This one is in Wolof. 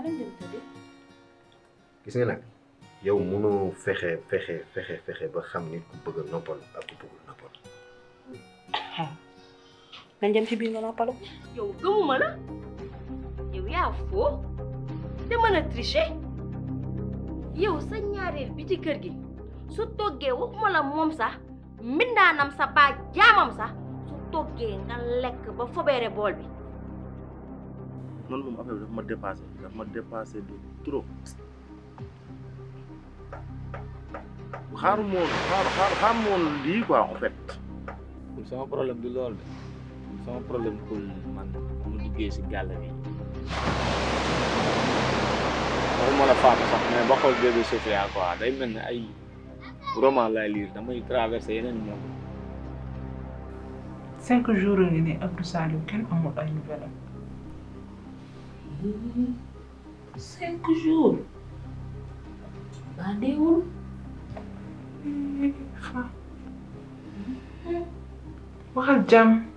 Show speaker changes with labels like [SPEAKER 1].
[SPEAKER 1] lañ dem tëddi
[SPEAKER 2] gis nga nag yow mënoo fexe fexe fexe fexe ba xam nit ku bëgg a noppal ak ku bëggul noppal
[SPEAKER 1] nañ dem ci biir nga noppalu
[SPEAKER 3] yow gëmuma la yow yaa foo te mën a tricher yow sa ñaareel bi ci kër gi su toggee waxuma la moom sax mbindaanam sa baa jaamam sax su toggee nga lekk ba fobeere bool bi
[SPEAKER 4] man moom affaire bi daf ma dépassé daf ma dépassé de trop xaaru moon xaar xaar xaar moon lii quoi en fait
[SPEAKER 5] sama problème du loolu de sama problème kul man mu duggee si gàll bi waxuma la faatu sax mais ba xool bébé Sofia quoi day mel ne ay roman laay lire damay traversé yeneen moom
[SPEAKER 6] cinq jours ngi ne Abdou Saliou kenn amul ay nouvelle am
[SPEAKER 1] cinq jours baa deewul
[SPEAKER 6] fa waxal jàmm